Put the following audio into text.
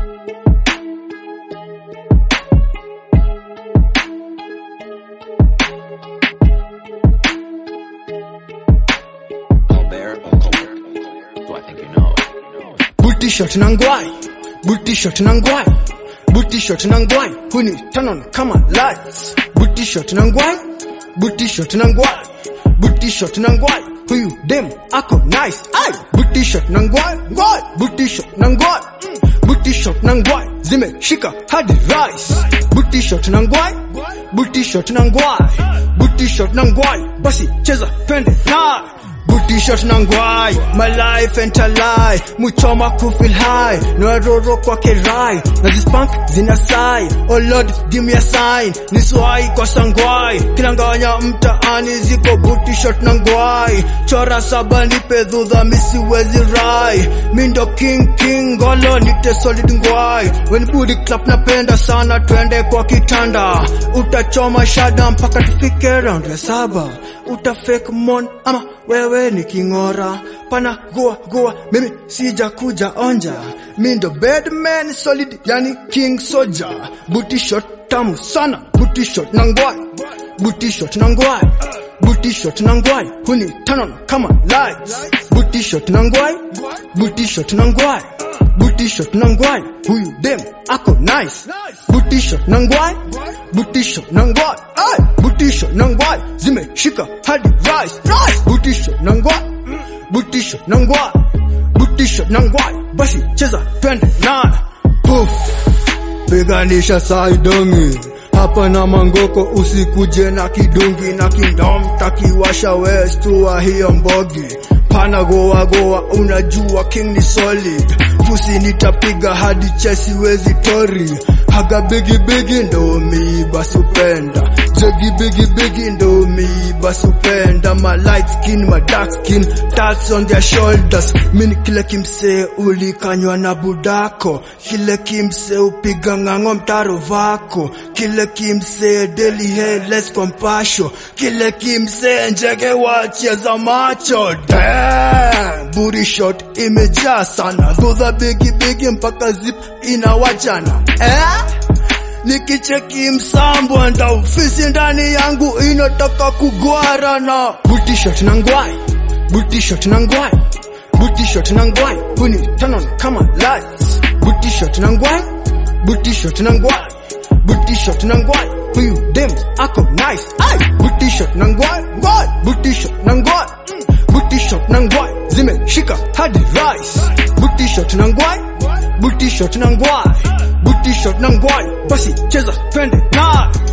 Colbert or Colbert? So I think you know. Booty shot na ngwai, booty shot na ngwai, booty shot na ngwai, huni turn on kama lights. Booty shot na ngwai, booty shot na ngwai, booty shot na ngwai, huyu dem ako nice. Ay, booty shot na ngwai, ngwai, booty shot na ngwai, mm. booty shot na ngwai, zimeshika hadi rice. Booty shot na ngwai, booty shot na ngwai, booty shot na ngwai, basi cheza twende na Booty shot na ngwai, my life ain't a lie Muchoma ku feel high, naroro kwa kerai Na zispank zina sai, oh lord give me a sign Niswai kwa sangwai, kinanganya mtaani ziko booty shot na ngwai Chora saba nipe dhudha misiwezi rai Mindo king king, golo nite solid ngwai When booty clap napenda sana twende kwa kitanda Utachoma shada mpaka tufike round ya saba Uta fake mon ama wewe ni kingora pana goa goa mimi sija kuja onja mindo bedman solid yani king soldier booty shot tamu sana booty shot na ngwai booty shot na ngwai booty shot na ngwai huni turn on kama lights booty shot na ngwai booty shot na ngwai booty shot na ngwai huyu dem ako nice booty shot na ngwai booty shot na ngwai ay booty shot na ngwai zimeshika hadi rice rice booty shot na ngwai booty shot na ngwai booty shot na ngwai basi cheza twende na poof piganisha saidongi hapa na mangoko usikuje na kidungi na kindom takiwasha westua hiyo mbogi pana goa goa unajua king ni solid pusi nitapiga hadi chesi wezi tori haga bigi bigi ndo mi basupenda jegi bigi bigi ndo mi basupenda my light skin my dark skin tats on their shoulders mini kile kimsee ulikanywa na budako kile kimsee upiga ng'ang'o mtaro vako kile kimsee daily hair less compassion kile kimsee njege wacheza macho Damn, booty shot imejaa sana dhudha bigi bigi mpaka zip inawachana eh? nikicheki msambo nda ofisi ndani yangu inataka kugwara na booty shot na ngwai booty shot na ngwai booty shot na ngwai huni turn on kama lights booty shot na ngwai booty shot na ngwai booty shot na ngwai huyu dem ako nice ay booty shot na ngwai ngwai booty shot na ngwai mm. booty shot na ngwai zimeshika hadi rice booty shot na ngwai booty shot na ngwai booty shot na ngwai basi cheza twende na